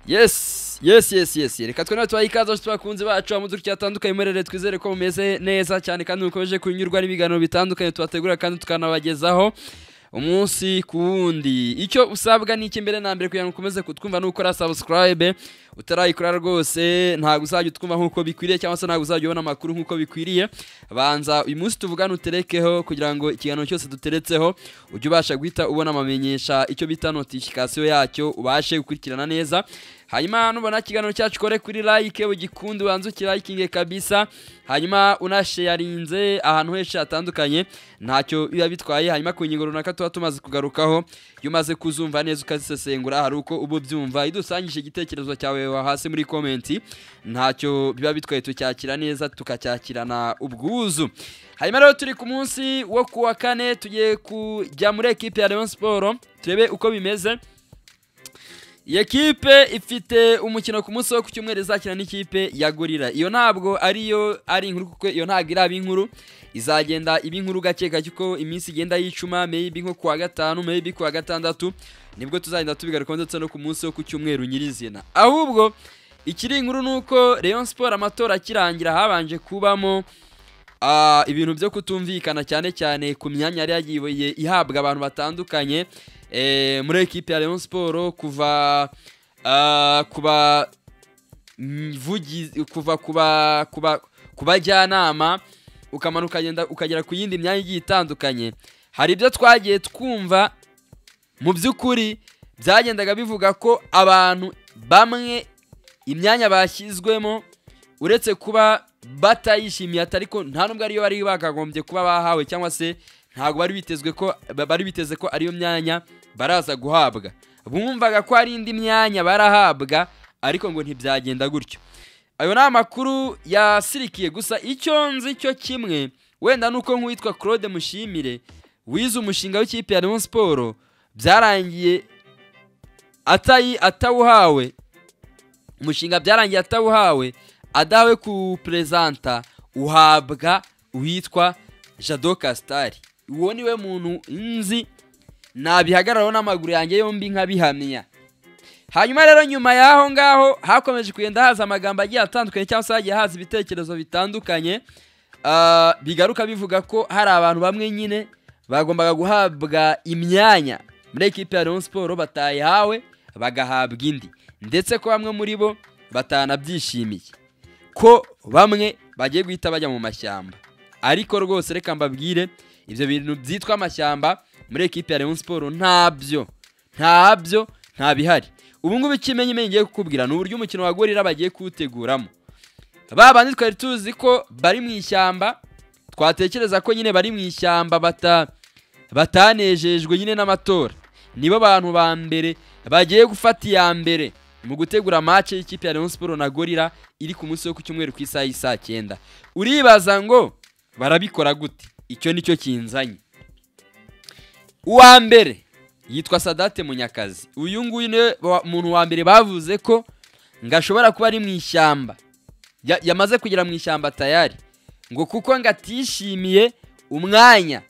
yesi yesi yesi yesi reka twene tubahe ikaze abashyitsi bakunzi bacu amaduka atandukanye muri rero twizere ko mumeze neza cyane kandi mukomeje kunyurwa n'ibiganiro bitandukanye tubategura kandi tukanabagezaho umunsi ku wundi icyo usabwa ni iki mbere na mbere kugira ngo ukomeze kutwumva ni ukora sabusikarayibe utarayikora rwose ntabwo uzajya utwumva nk'uko bikwiriye cyangwa se ntabwo uzajya ubona amakuru nk'uko bikwiriye banza uyu munsi tuvugane uterekeho kugira ngo ikiganiro cyose duteretseho ujye ubasha guhita ubona amamenyesha icyo bita notifikasiyo yacyo ubashe gukurikirana neza hanyuma nubona ikiganiro cyacu kore kuri like ugikunde ubanze ukirayikinge kabisa hanyuma unasheyarinze ahantu henshi hatandukanye ntacyo biba bitwaye hanyuma ku ngingo runaka tuba tumaze kugarukaho iyo umaze kuzumva neza ukazisesengura hari uko uba ubyumva idusangije igitekerezo cyawe wa hasi muri komenti ntacyo biba bitwaye tucyakira neza tukacyakirana ubwuzu hanyuma rero turi ku munsi wo ku wa kane tugiye kujya muri ekipe ya Rayon Sport turebe uko bimeze iyi ekipe ifite umukino ku munsi wo ku cyumweru izakina n'ikipe ya gorira iyo ntabwo ariyo ari inkuru kuko iyo ntabwo iraba inkuru izagenda iba inkuru gake gake uko iminsi igenda yicuma meyibi nko kuwa gatanu meyibi kuwa gatandatu nibwo tuzagenda tubigarukaho ndetse no ku munsi wo ku cyumweru nyirizina ahubwo ikiri inkuru ni uko Rayon Sport amatora akirangira habanje kubamo ah, ibintu byo kutumvikana cyane cyane ku myanya yari yagiye ihabwa abantu batandukanye eh, muri ekipe ya Rayon Sport kuva ah, kuba mvugizi kuva kuba kuba kubajyanama ukamanuka ukagenda ukagera ku yindi myanya igiye itandukanye hari ibyo twagiye twumva mu by'ukuri byagendaga bivuga ko abantu bamwe imyanya bashyizwemo uretse kuba batayishimiye atari ko nta nubwo ariyo bari bakagombye kuba bahawe cyangwa se ntabwo bari bitezwe ko ba- bari biteze ko ariyo myanya baraza guhabwa bumvaga ko hari indi myanya barahabwa ariko ngo ntibyagenda gutyo ayo ni amakuru yasirikiye gusa icyo nzi cyo kimwe wenda ni uko nk'uwitwa claude mushimire wize umushinga w'ikipe ya Rayon Sport byarangiye atayi atawuhawe umushinga byarangiye atawuhawe adawe kuwuperezanta uhabwa uwitwa jado kasitari uwo niwe muntu nzi nabihagararaho n'amaguru yanjye yombi nkabihamya hanyuma rero nyuma y'aho ngaho hakomeje kugenda haza amagambo agiye atandukanye cyangwa se hagiye haza ibitekerezo bitandukanye ah, bigaruka bivuga ko hari abantu bamwe nyine bagombaga guhabwa imyanya muri ekipe ya Rayon Sport batayihawe bagahabwa indi ndetse ko bamwe muri bo batanabyishimiye ko bamwe bagiye guhita bajya mu mashyamba ariko rwose reka mbabwire ibyo bintu byitwa amashyamba muri ekipe ya Rayon Sport ntabyo ntabyo nta bihari ubu ngubu ikimenyimenyi ngiye kukubwira ni uburyo umukino wa gorira bagiye kuwuteguramo ba bandi twari tuzi ko bari mu ishyamba twatekereza ko nyine bari mu ishyamba bata batanejejwe nyine n'amatora nibo bantu ba mbere bagiye gufata iya mbere mu gutegura match y'ikipe ya Rayon Sport na Gorilla iri ku munsi wo ku cyumweru ku isaha y'isaa cyenda uribaza ngo barabikora gute icyo nicyo kinzanye uwa mbere yitwa Sadate Munyakazi uyu nguyu niwe wa- muntu wa mbere bavuze ko ngo ashobora kuba ari mu ishyamba Ya- yamaze kugera mu ishyamba tayari ngo kuko ngo atishimiye umwanya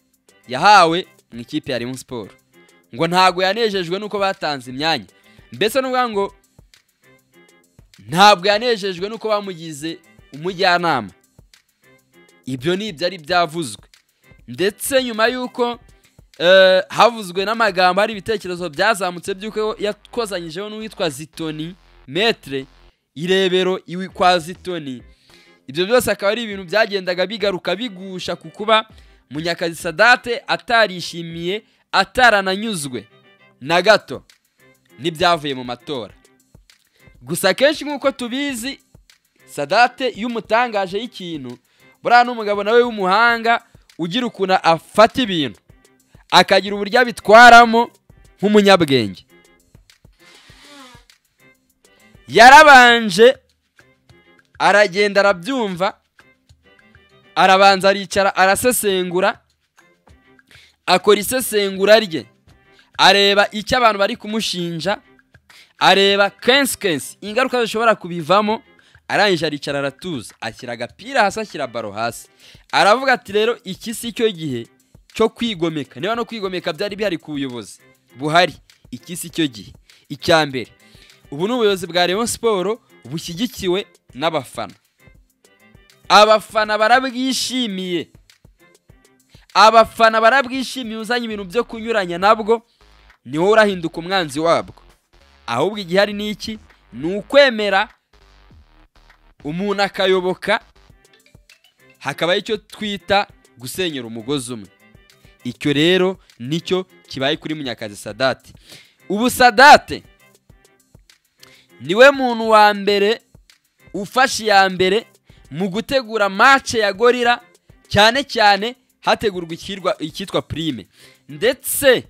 yahawe mu ikipe ya Rayon Sport ngo ntago yanejejwe nuko batanze imyanya mbese n'ubwa ngo ntabwo yanejejwe nuko bamugize umujyanama ibyo ni ibyo ari byavuzwe ndetse nyuma y'uko eh, havuzwe n'amagambo hari ibitekerezo byazamutse by'uko yakozanyijeho n'uwitwa zitoni metre irebero iwi kwa zitoni ibyo byose akaba ari ibintu byagendaga bigaruka bigusha ku kuba munyakazi sadate atarishimiye atarananyuzwe na gato n'ibyavuye mu matora gusa akenshi nk'uko tubizi sadate iyo umutangaje y'ikintu buriya ni umugabo nawe w'umuhanga ugira ukuntu afata ibintu akagira uburyo abitwaramo nk'umunyabwenge yarabanje aragenda arabyumva arabanza aricara arasesengura akora isesengura rye areba icyo abantu bari kumushinja areba kensi kensi ingaruka zishobora kubivamo arangije aricara aratuza ashyira agapira hasi ashyira baro hasi aravuga ati rero iki si cyo gihe cyo kwigomeka niba no kwigomeka byari bihari ku buyobozi buhari iki si cyo gihe icya mbere ubu ni ubuyobozi bwa Rayon siporo bushyigikiwe n'abafana abafana barabwishimiye abafana barabwishimiye uzanye ibintu byo kunyuranya nabwo niho urahinduka umwanzi wabwo ahubwo igihari ni iki ni ukwemera umuntu akayoboka hakabaho icyo twita gusenyera umugozi umwe icyo rero nicyo kibaye kuri munyakazi sadate ubu sadate niwe muntu wa mbere ufashe iya mbere mu gutegura mace ya gorira cyane cyane hategurwa icyitwa pirime ndetse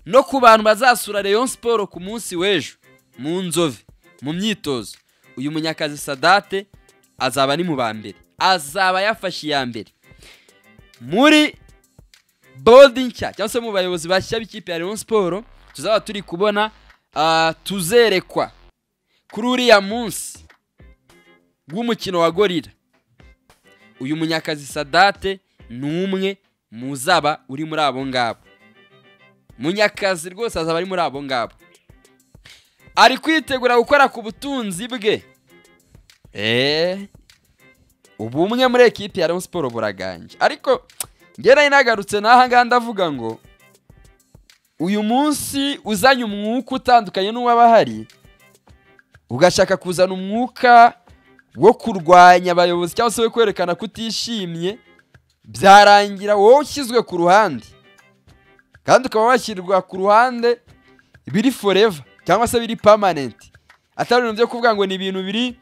no ku bantu bazasura Rayon siporo ku munsi w'ejo mu nzove mu myitozo uyu munyakazi sadate azaba ari mu ba mbere azaba yafashe iya mbere muri bodi nshya cyangwa se mu bayobozi bashya b'ikipe ya Rayon siporo tuzaba turi kubona tuzerekwa kuri uriya munsi w'umukino wa gorira uyu munyakazi sadate ni umwe mu zaba uri muri abo ngabo munyakazi rwose azaba ari muri abo ngabo ari kwitegura gukora ku butunzi bwe eee ubu umwe muri ekipi ya Rayon siporo buraganje ariko ngera inagarutse n'aha ngaha ndavuga ngo uyu munsi uzanye umwuka utandukanye n'uw'abahari ugashaka kuzana umwuka wo kurwanya abayobozi cyangwa se wo kwerekana ko utishimye byarangira wowe ushyizwe ku ruhande kandi ukaba washyirwa ku ruhande biri foreva cyangwa se biri pamanenti atari ibintu byo kuvuga ngo ni ibintu biri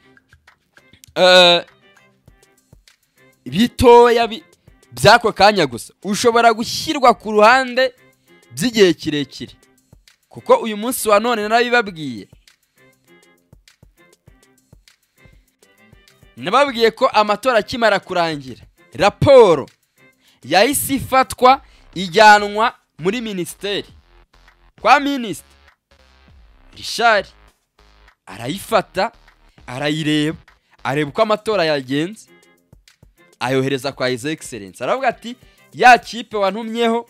bitoya by'ako kanya gusa ushobora gushyirwa ku ruhande by'igihe kirekire kuko uyu munsi wa none narabibabwiye nababwiye ko amatora akimara kurangira raporo yahise ifatwa ijyanwa muri minisiteri kwa minisita rishari arayifata arayireba areba uko amatora yagenze ayohereza kwa izo egiserensi aravuga ati ya kipe wantumyeho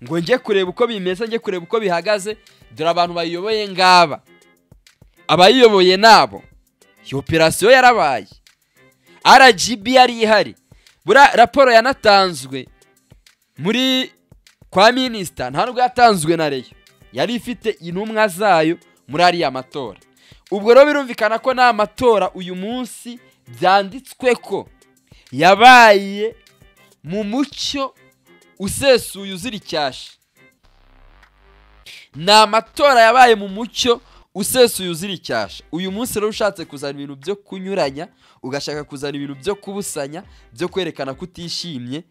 ngo njye kureba uko bimeze njye kureba uko bihagaze dore abantu bayiyoboye ngaba abayiyoboye nabo iyo operasiyo yarabaye rgb yari ihari buriya raporo yanatanzwe muri kwa minisita nta nubwo yatanzwe na reyo yari ifite intumwa zayo muri ariya matora ubwo rero birumvikana ko nta matora uyu munsi byanditswe ko yabaye mu mucyo usesuye uzira icyasha ni amatora yabaye mu mucyo usesuye uzira icyasha uyu munsi rero ushatse kuzana ibintu byo kunyuranya ugashaka kuzana ibintu byo kubusanya byo kwerekana ko utishimye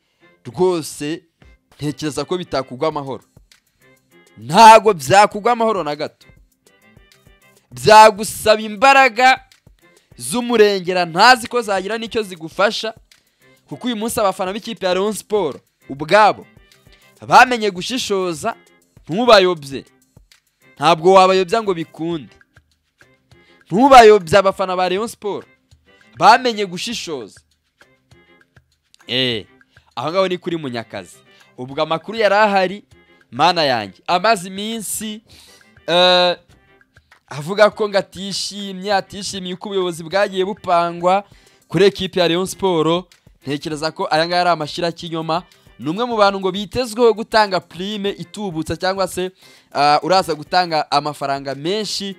rwose ntekereza ko bitakugwa amahoro ntabwo byakugwa amahoro na gato byagusaba imbaraga z'umurengera ntazi ko zagira n'icyo zigufasha kuko uyu munsi abafana b'ikipe ya Rayon siporo ubwabo bamenye gushishoza ntubayobye ntabwo wabayobya ngo bikunde ntubayobye abafana ba Rayon siporo bamenye gushishoza eee aho ngaho ni kuri munyakazi ubwo amakuru yari ahari mana yanjye amaze iminsi avuga ko ngo atishimye atishimiye uko ubuyobozi bwagiye bupangwa kuri ekipi ya Rayon siporo ntekereza ko aya ngaya ari amashyira cy'inyoma ni umwe mu bantu ngo bitezweho gutanga purime itubutsa cyangwa se uraza gutanga amafaranga menshi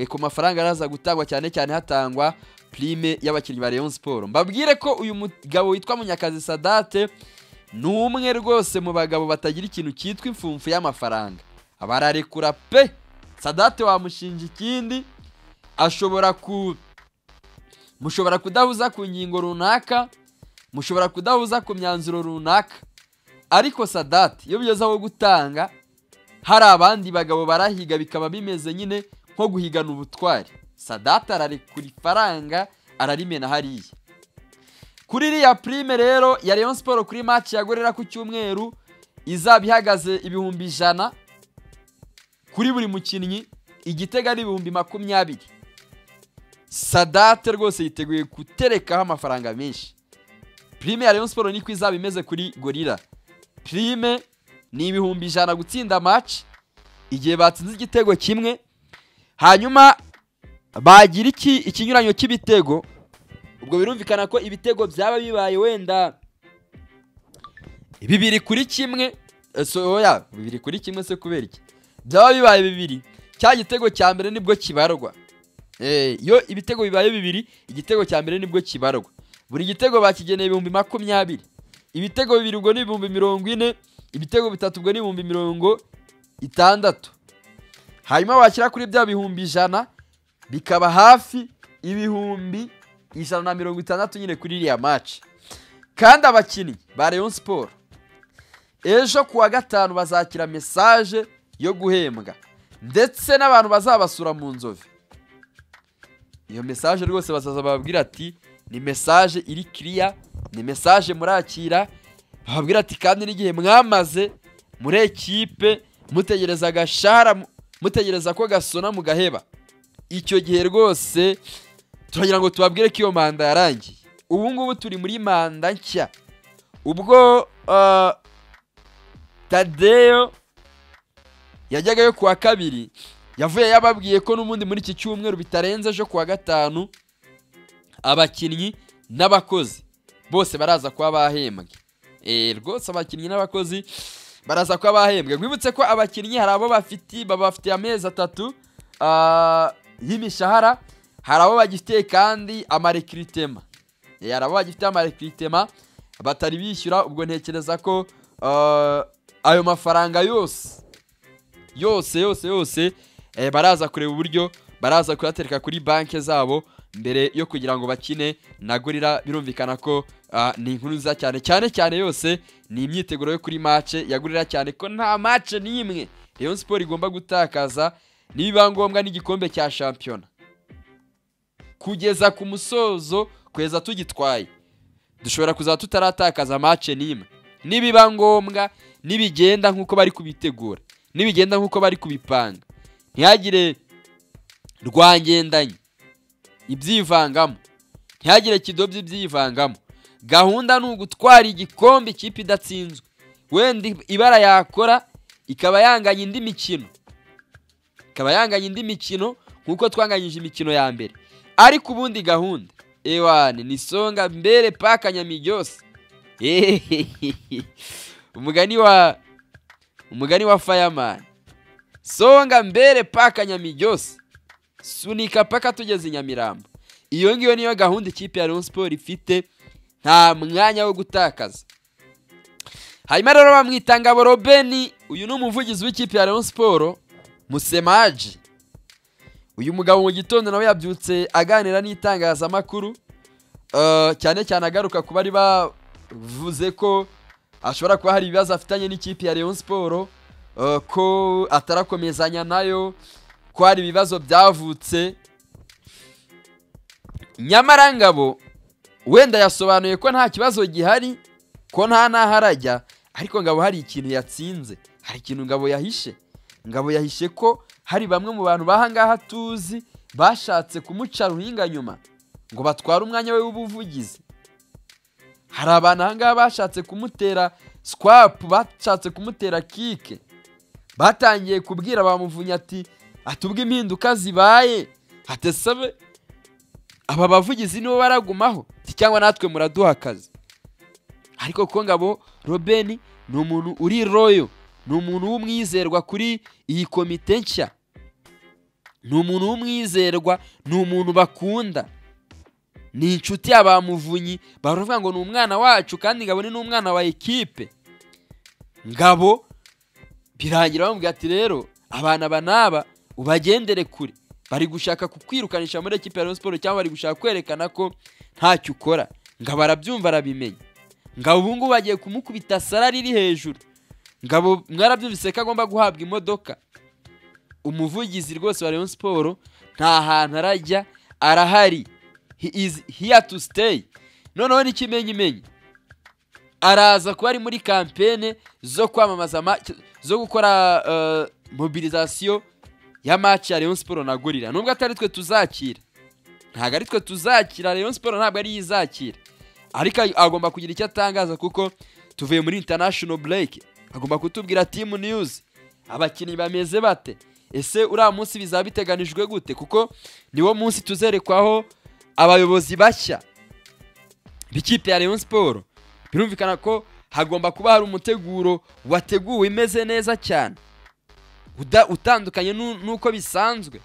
ku mafaranga araza gutangwa cyane cyane hatangwa purime y'abakinnyi ba Rayon siporo mbabwire ko uyu mugabo witwa munyakazi sadate ni umwe rwose mu bagabo batagira ikintu cyitwa imfumfu y'amafaranga bararekura pe sadate wamushinja ikindi ashobora ku mushobora kudahuza ku ngingo runaka mushobora kudahuza ku myanzuro runaka ariko sadate iyo bigeze aho gutanga hari abandi bagabo barahiga bikaba bimeze nyine nko guhigana ubutwari sadate ararekura ifaranga ararimena hariya kuri iriya purime rero ya Rayon siporo kuri maci yagorera ku cyumweru izaba ihagaze ibihumbi ijana kuri buri mukinnyi igitego ari ibihumbi makumyabiri sadate rwose yiteguye guterekaho amafaranga menshi purime ya Rayon siporo niko izaba imeze kuri gorira purime ni ibihumbi ijana gutsinda maci igihe batsinze igitego kimwe hanyuma bagira iki ikinyuranyo cy'ibitego ubwo birumvikana ko ibitego byaba bibaye wenda bibiri kuri kimwe eh, so oya bibiri kuri kimwe se kubera iki byaba bibaye bibiri cya gitego cya mbere nibwo kibarwa Eh, iyo ibitego bibaye bibiri igitego cya mbere nibwo kibarwa buri gitego bakigeneye ibihumbi makumyabiri ibitego bibiri ubwo ni ibihumbi mirongo ine ibitego bitatu ubwo ni ibihumbi mirongo itandatu hanyuma washyira kuri bya bihumbi ijana bikaba hafi ibihumbi ijana na mirongo itandatu nyine kuri iriya maci kandi abakinnyi ba Rayon Sport ejo ku wa gatanu bazakira mesaje yo guhembwa ndetse n'abantu bazabasura mu nzovu iyo mesaje rwose bazaza bababwira ati ni mesaje iri kiriya ni mesaje murakira bababwira ati kandi n'igihe mwamaze muri ekipe mutegereza agashara mu- mutegereza ko gasona mugaheba icyo gihe rwose turagira ngo tubabwire ko iyo manda yarangiye ubu ngubu turi muri manda nshya ubwo ah, tadeyo yajyaga yo kuwa kabiri yavuye yababwiye ko n'ubundi muri iki cyumweru bitarenze ejo kuwa gatanu abakinnyi n'abakozi bose baraza kuba bahembwe Eh, rwose abakinnyi n'abakozi baraza kuba bahembwe rwibutse ko abakinnyi hari abo bafiti baba bafitiye amezi atatu ah, y'imishahara hari abo bagifitiye kandi amarekiritema Eh, hari abo bagifitiye amarekiritema batari bishyura ubwo ntekereza ko ah, ayo mafaranga yose yose yose yose eh, baraza kureba uburyo baraza kuyatereka kuri banki zabo mbere yo kugira ngo bakine na gorira birumvikana ko ah, ni inkuru nziza cyane cyane cyane yose ni imyiteguro yo kuri mace ya gorira cyane ko nta mace n'imwe rayon siporo igomba gutakaza nibiba ngombwa n'igikombe cya shampiyona kugeza ku musozo kugeza tugitwaye dushobora kuzaba tutaratakaza mace n'imwe nibiba ngombwa nibigenda nk'uko bari kubitegura nibigenda nk'uko bari kubipanga ntihagire rwangendanye ibyivangamo ntihagire kidobya ibyivangamo gahunda ni ugutwara igikombe ikipe idatsinzwe wenda ibara yakora ikaba yanganya indi mikino ikaba yanganya indi mikino nk'uko twanganyije imikino ya mbere ariko ubundi gahunda ewane ni songa mbere paka nyamiryose umugani wa umugani wa fireman songa mbere paka nyamiryose sunika paka tugeze i nyamirambo iyo ngiyo niyo gahunda ikipe ya Rayon Sport ifite nta mwanya wo gutakaza hanyuma rero bamwita ngabo robeni uyu ni umuvugizi w'ikipe ya Rayon Sport musemaji uyu mugabo mu gitondo nawe yabyutse aganira n'itangazamakuru eh, cyane cyane agaruka ku bari bavuze ko ashobora kuba hari ibibazo afitanye n'ikipe ya Rayon Sport eh, ko atarakomezanya nayo ko hari ibibazo byavutse nyamara ngabo wenda yasobanuye ko nta kibazo gihari ko nta n'aho arajya ariko ngabo hari ikintu yatsinze hari ikintu ngabo yahishe ngabo yahishe ko hari bamwe mu bantu b'aha ngaha tuzi bashatse kumuca ruhinga nyuma ngo batware umwanya we w'ubuvugizi hari abantu aha ngaha bashatse kumutera swapu bashatse kumutera kike batangiye kubwira bamuvunya ati atubwe impinduka zibaye hatesabe aba bavugizi nibo baragumaho Ati, cyangwa natwe muraduha akazi ariko ko ngabo robeni ni umuntu uri royo ni umuntu w'umwizerwa kuri iyi komite nshya ni umuntu w'umwizerwa ni umuntu bakunda ni inshuti ya ba muvunyi baravuga ngo ni umwana wacu kandi ngabo ni n'umwana wa ekipe ngabo birangira bamubwira ati rero abana aba n'aba ubagendere kure bari gushaka kukwirukanisha muri ekipe ya Rayon Sport cyangwa bari gushaka kwerekana ko ntacyo ukora ngabo arabyumva arabimenya ngabo ubu ngubu bagiye kumukubita sara riri hejuru ngabo mwarabyumvise ko agomba guhabwa imodoka umuvugizi rwose wa Rayon Sport nta hantu arajya arahari he is here to stay noneho n'ikimenyimenyi araza kuba ari muri kampene zo kwamamaza ma- zo gukora eh, mobilizasiyo ya match ya Rayon Sport na Gorilla nubwo atari twe tuzakira ntabwo ari twe tuzakira Rayon Sport ntabwo ari yo izakira ariko ay- agomba kugira icyo atangaza kuko tuvuye muri international break agomba kutubwira team news abakinnyi bameze bate ese uriya munsi bizaba biteganijwe gute kuko niwo munsi tuzerekwaho abayobozi bashya b'ikipe ya Rayon siporo birumvikana ko hagomba kuba hari umuteguro wateguwe imeze neza cyane uda- utandukanye n'u- n'uko bisanzwe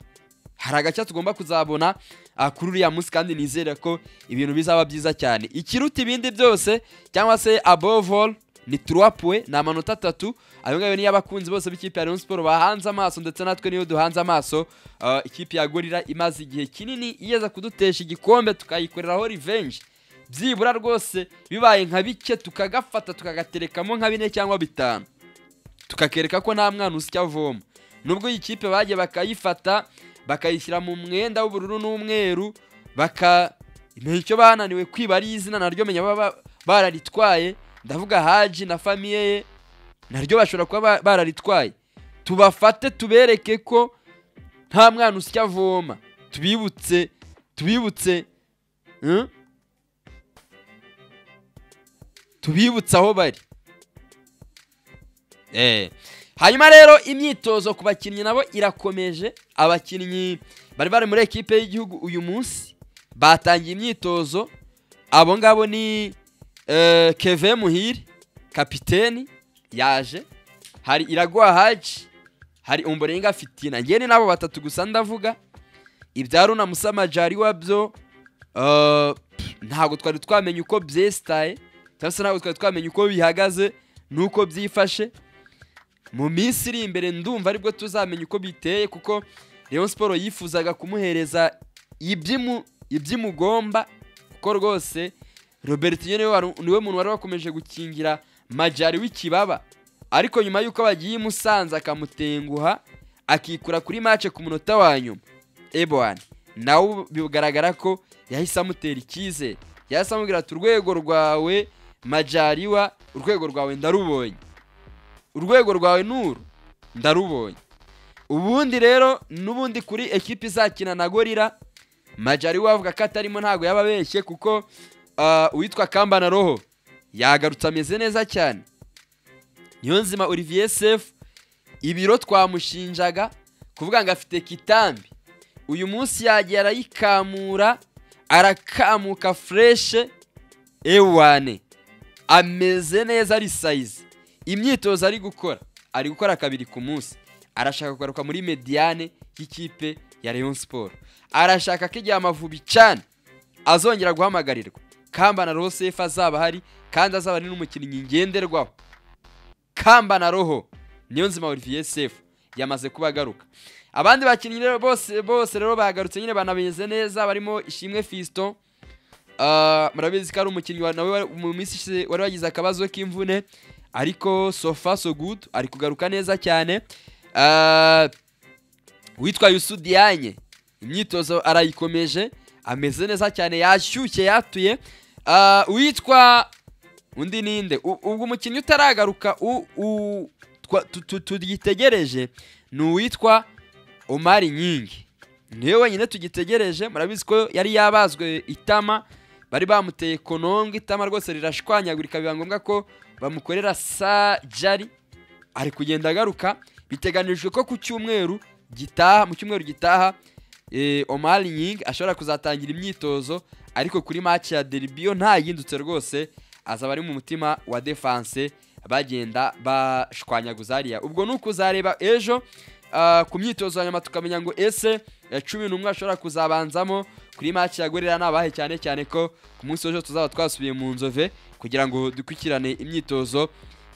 hari agace tugomba kuzabona ah, kuri uriya munsi kandi nizere ko ibintu bizaba byiza cyane ikiruta ibindi byose cyangwa se above all ni turuwapuwe ni amanota atatu ayo ngayo niyo abakunzi bose b'ikipe ya Rayon Sport bahanze amaso ndetse natwe niyo duhanze amaso Ah, ikipe ya gorira imaze igihe kinini igeza kudutesha igikombe tukayikoreraho revenge byibura rwose bibaye nka bike tukagafata tukagaterekamo nka bine cyangwa bitanu tukakereka ko nta mwana usya avoma nubwo iyi kipe bagiye bakayifata bakayishyira mu mwenda w'ubururu n'umweru baka icyo bananiwe kwiba ari izina naryo menya baba bararitwaye ndavuga haji na famiye ye naryo bashobora kuba ba- bararitwaye tubafate tubereke ko nta mwana usya avoma tubibutse tubibutse eh? tubibutse aho bari Eh. hanyuma rero imyitozo ku bakinnyi nabo irakomeje abakinnyi bari bari muri ekipe y'igihugu uyu munsi batangiye imyitozo abo ngabo ni eh, keve muhire kapiteni yaje hari iraguha haji hari umborenga fitina njye ni nabo batatu gusa ndavuga ibyaruna musamajari wabyo eh, pff, ntabwo twari twamenya uko byesitaye cyangwa se ntabwo twari twamenya uko bihagaze n'uko byifashe mu minsi iri imbere ndumva aribwo tuzamenya uko biteye kuko Rayon siporo yifuzaga kumuhereza ibyimu- iby'imugomba kuko rwose robert niwe wari- niwe muntu wari wakomeje gukingira majari w'ikibaba ariko nyuma y'uko bagiye i musanze akamutenguha akikura kuri mace ku munota wa nyuma ebwani nawe bigaragara ko yahise amutera icyizere yahise amubwira ati urwego rwawe majariwa urwego rwawe ndarubonye urwego rwawe nuru ndarubonye ubundi rero n'ubundi kuri ekipi izakina na gorira majari we avuga ko atarimo ntabwo yaba abeshye kuko ah, uwitwa kambana roho yagarutse ameze neza cyane niyo nzima olivier sefu ibiro twamushinjaga kuvuga ngo afite kitambi uyu munsi yagiye arayikamura arakamuka fureshe ewane ameze neza ari sayizi imyitozo ari gukora ari gukora kabiri ku munsi arashaka kugaruka muri mediyane y'ikipe ya Rayon Sport arashaka ko igihe amavubi cyane azongera guhamagarirwa kambana roho sefu azaba ahari kandi azaba ari n'umukinnyi ngenderwaho kambana roho niyo nzima olivier sefu yamaze kuba agaruka abandi bakinnyi rero bose bose rero bagarutse nyine banabeze neza barimo ishimwe fiston Ah, murabizi ko ari umukinnyi wa- nawe wari- mu minsi ishize wari wagize akabazo k'imvune ariko so far so good ari kugaruka neza cyane Ah, witwa yusudiyanye imyitozo arayikomeje ameze neza cyane yashyushye yatuye Ah, uwitwa undi ninde U- ubwo umukinnyi utaragaruka u- u- twa- tu- tu- tugitegereje ni uwitwa omari nyingi niwe wenyine tugitegereje murabizi ko yari yabazwe itama bari bamuteye kononga itama rwose rirashwanyagurika biba ngombwa ko bamukorera sajari ari kugenda agaruka biteganijwe ko ku cyumweru gitaha mu cyumweru gitaha eh, Omar Nying ashobora kuzatangira imyitozo ariko kuri match ya derby yo nta yindutse rwose azaba ari mu mutima wa defense bagenda bashwanyaguza hariya ubwo ni ukuzareba ejo ah, ku myitozo hanyuma tukamenya ngo ese eh, cumi n'umwe ashobora kuzabanzamo kuri match ya gorira nabahe cyane cyane ko ku munsi w'ejo tuzaba twasubiye mu nzove kugira ngo dukurikirane imyitozo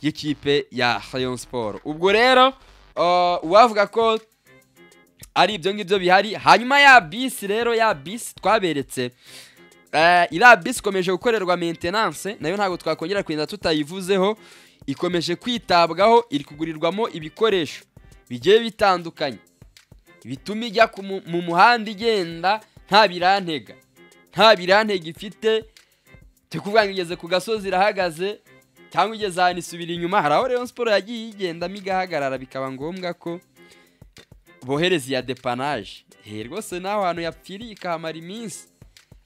y'ikipe ya Rayon Sport ubwo rero ah, uwavuga ko ari ibyo ngibyo bihari hanyuma ya bisi rero ya bisi twaberetse Eh, iriya bisi ikomeje gukorerwa maintenance nayo ntabwo twakongera kugenda tutayivuzeho ikomeje kwitabwaho iri kugurirwamo ibikoresho bigiye bitandukanye bituma ijya ku mu mu muhanda igenda nta birantega nta birantega ifite turi kuvuga ngo igeze ku gasozi irahagaze cyangwa igeze ahantu isubira inyuma hari aho Rayon Sport yagiye igendamo igahagarara bikaba ngombwa ko bohereza iya depanaje Eh, rwose nawe hantu yapfiriye ikahamara iminsi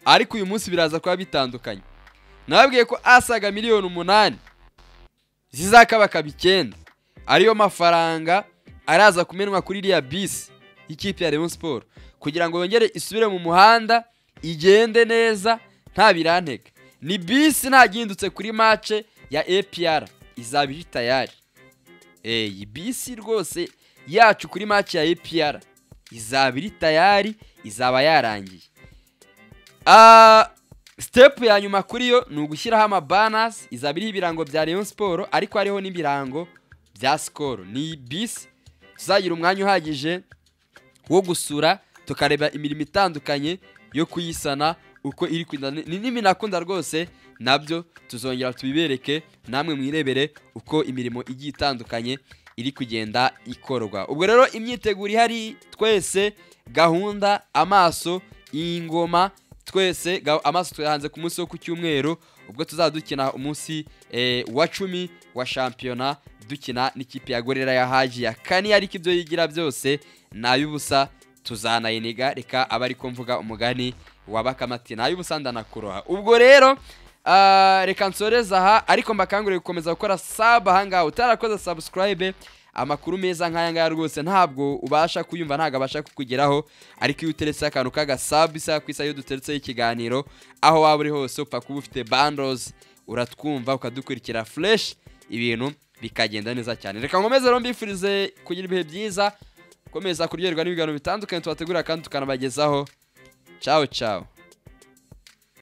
ariko uyu munsi biraza kuba bitandukanye nababwiye ko asaga miliyoni umunani zizakabakaba icyenda ariyo mafaranga araza kumenwa kuri iriya bisi y'ikipe ya Rayon Sport kugira ngo yongere isubire mu muhanda igende neza nta birantega ni bisi ntagindutse kuri mace ya APR izaba iri tayari iyi bisi rwose yacu kuri mace ya APR izaba iri tayari izaba yarangiye Ah, step ya nyuma kuri yo ni ugushyiraho amabanasi izaba iriho ibirango bya Rayon Sport ariko hariho n'ibirango bya Skol ni bisi tuzagira umwanya uhagije wo gusura tukareba imirimo itandukanye yo kuyisana uko iri kugenda Ni- ni n'iminakunda rwose nabyo tuzongera tubibereke namwe mwirebere uko imirimo igiye itandukanye iri kugenda ikorwa ubwo rero imyiteguro ihari twese gahunda amaso ingoma twese ga- amaso tuyahanze ku munsi wo ku cyumweru ubwo tuzaba dukina umunsi eh, wa cumi wa shampiyona dukina n'ikipe ya gorera ya haji kane ariko ibyo yigira byose ni ay'ubusa tuzanayiniga reka aba ariko mvuga umugani wa bakamati ni ay'ubusa ndanakuroha ubwo rero ah, reka nsoreze aha ariko mbakangurire gukomeza gukora saba ahangaha utarakoze subscribe amakuru meza nk'aya ngaya rwose ntabwo ubasha kuyumva ntabwo abasha kukugeraho ariko iyo uteretse akantu k'agasabu isaha ku isaha iyo duteretseho ikiganiro aho waba uri hose upfa kuba ufite bandozi uratwumva ukadukurikira fureshi ibintu bikagenda neza cyane reka nkomeze rero mbifurize kugira ibihe byiza gukomeza kuryoherwa n'ibiganiro bitandukanye tubategurira kandi tukanabagezaho cawo cawo